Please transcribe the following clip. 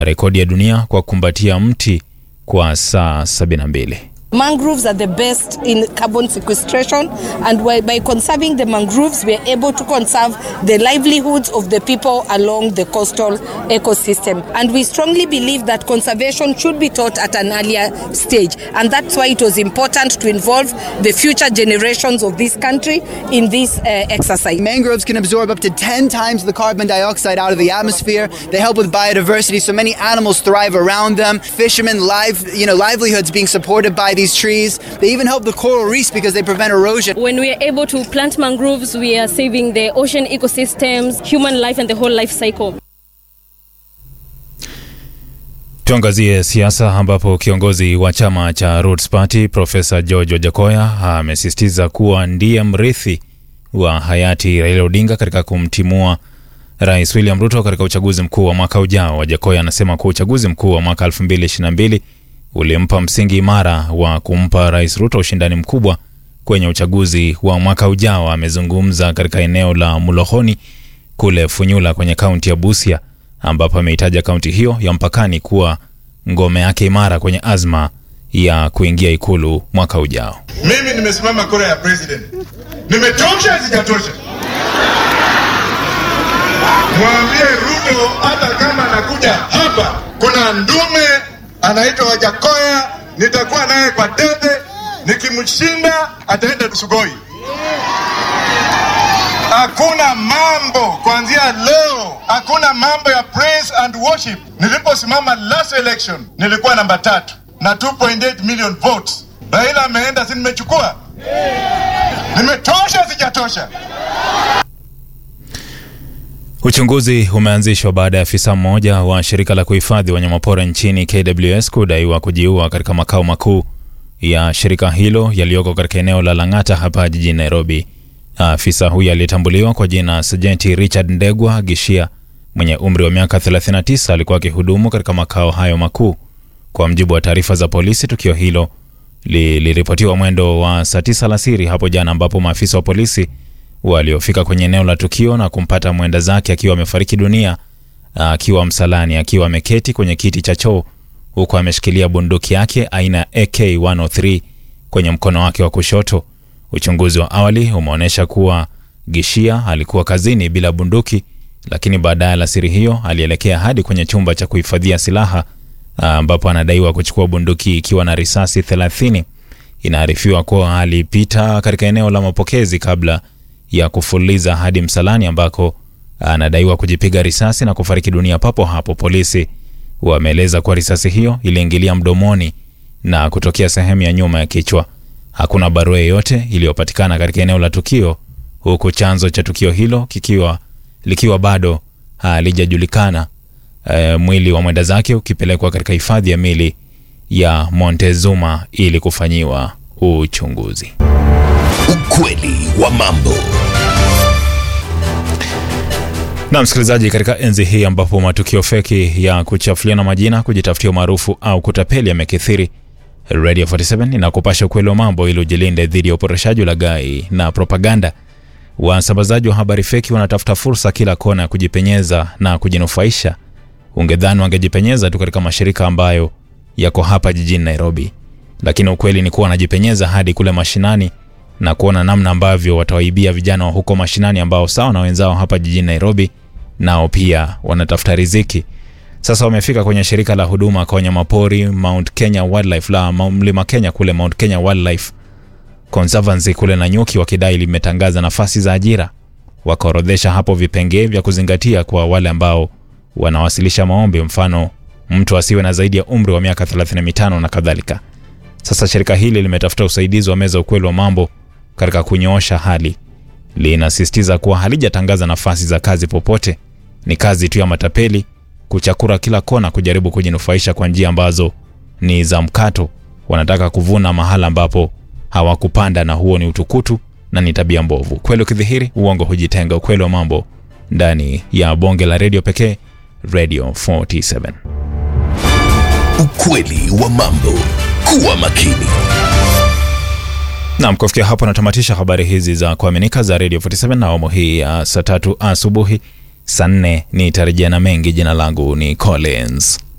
rekodi ya dunia kwa kukumbatia mti kwa saa 72. Mangroves are the best in carbon sequestration, and by, by conserving the mangroves, we are able to conserve the livelihoods of the people along the coastal ecosystem. And we strongly believe that conservation should be taught at an earlier stage, and that's why it was important to involve the future generations of this country in this uh, exercise. Mangroves can absorb up to 10 times the carbon dioxide out of the atmosphere. They help with biodiversity, so many animals thrive around them. Fishermen, live, you know, livelihoods being supported by these trees. They even help the coral reefs because they prevent erosion. When we are able to plant mangroves, we are saving the ocean ecosystems, human life, and the whole life cycle. Tuangazie siasa ambapo kiongozi wa chama cha Roots Party Profesa George Wajakoya amesisitiza kuwa ndiye mrithi wa hayati Raila Odinga katika kumtimua Rais William Ruto katika uchaguzi mkuu wa mwaka ujao. Wajakoya anasema kuwa uchaguzi mkuu wa mwaka 2022 ulimpa msingi imara wa kumpa Rais Ruto ushindani mkubwa kwenye uchaguzi wa mwaka ujao. Amezungumza katika eneo la Mulohoni kule Funyula kwenye kaunti ya Busia, ambapo ameitaja kaunti hiyo ya mpakani kuwa ngome yake imara kwenye azma ya kuingia ikulu mwaka ujao. Mimi nimesimama kura ya president, nimetosha sijatosha? Mwambie Ruto hata kama anakuja hapa, kuna ndume anaitwa Wajakoya, nitakuwa naye kwa debe. Nikimshinda ataenda Sugoi. Hakuna mambo kuanzia leo, hakuna mambo ya praise and worship. Niliposimama last election nilikuwa namba tatu na 2.8 million votes. Raila ameenda, si nimechukua? Nimetosha sijatosha? Uchunguzi umeanzishwa baada ya afisa mmoja wa shirika la kuhifadhi wanyamapori nchini KWS kudaiwa kujiua katika makao makuu ya shirika hilo yaliyoko katika eneo la Lang'ata hapa jijini Nairobi. Afisa huyo aliyetambuliwa kwa jina Sajenti Richard Ndegwa Gishia mwenye umri wa miaka 39 alikuwa akihudumu katika makao hayo makuu. Kwa mjibu wa taarifa za polisi, tukio hilo liliripotiwa mwendo wa saa 9 alasiri hapo jana, ambapo maafisa wa polisi waliofika kwenye eneo la tukio na kumpata mwenda zake akiwa amefariki dunia akiwa msalani, akiwa ameketi kwenye kiti cha choo huku ameshikilia bunduki yake aina ya AK103 kwenye mkono wake wa kushoto. Uchunguzi wa awali umeonyesha kuwa Gishia alikuwa kazini bila bunduki, lakini baadaye alasiri hiyo alielekea hadi kwenye chumba cha kuhifadhia silaha ambapo anadaiwa kuchukua bunduki ikiwa na risasi 30. Inaarifiwa kuwa alipita katika eneo la mapokezi kabla ya kufuliza hadi msalani ambako anadaiwa kujipiga risasi na kufariki dunia papo hapo. Polisi wameeleza kuwa risasi hiyo iliingilia mdomoni na kutokea sehemu ya nyuma ya kichwa. Hakuna barua yoyote iliyopatikana katika eneo la tukio, huku chanzo cha tukio hilo kikiwa likiwa bado halijajulikana. E, mwili wa mwenda zake ukipelekwa katika hifadhi ya mili ya Montezuma ili kufanyiwa uchunguzi. Ukweli wa mambo. Na msikilizaji, katika enzi hii ambapo matukio feki ya kuchafuliana majina, kujitafutia umaarufu au kutapeli yamekithiri, Radio 47 inakupasha ukweli wa mambo ili ujilinde dhidi ya uporeshaji, ulaghai na propaganda. Wasambazaji wa habari feki wanatafuta fursa kila kona ya kujipenyeza na kujinufaisha. Ungedhani wangejipenyeza tu katika mashirika ambayo yako hapa jijini Nairobi, lakini ukweli ni kuwa wanajipenyeza hadi kule mashinani na kuona namna ambavyo watawaibia vijana wa huko mashinani ambao sawa na wenzao hapa jijini Nairobi nao pia wanatafuta riziki. Sasa wamefika kwenye shirika la huduma kwa wanyamapori Mount Kenya Wildlife la Mlima Kenya kule Mount Kenya Wildlife Conservancy kule Nanyuki, wakidai limetangaza nafasi za ajira. Wakaorodhesha hapo vipengee vya kuzingatia kwa wale ambao wanawasilisha maombi, mfano mtu asiwe na zaidi ya umri wa miaka 35 na kadhalika. Sasa shirika hili limetafuta usaidizi wa meza ukweli wa mambo katika kunyoosha hali. Linasisitiza kuwa halijatangaza nafasi za kazi popote, ni kazi tu ya matapeli kuchakura kila kona, kujaribu kujinufaisha kwa njia ambazo ni za mkato. Wanataka kuvuna mahala ambapo hawakupanda, na huo ni utukutu na ni tabia mbovu. Kweli ukidhihiri, uongo hujitenga. Ukweli wa mambo ndani ya bonge la redio pekee, Radio 47. Ukweli wa mambo. Kuwa makini. Naam, kufikia hapo natamatisha habari hizi za kuaminika za Radio 47 na awamu hii ya saa tatu asubuhi. Saa nne nitarejea na mengi. Jina langu ni Collins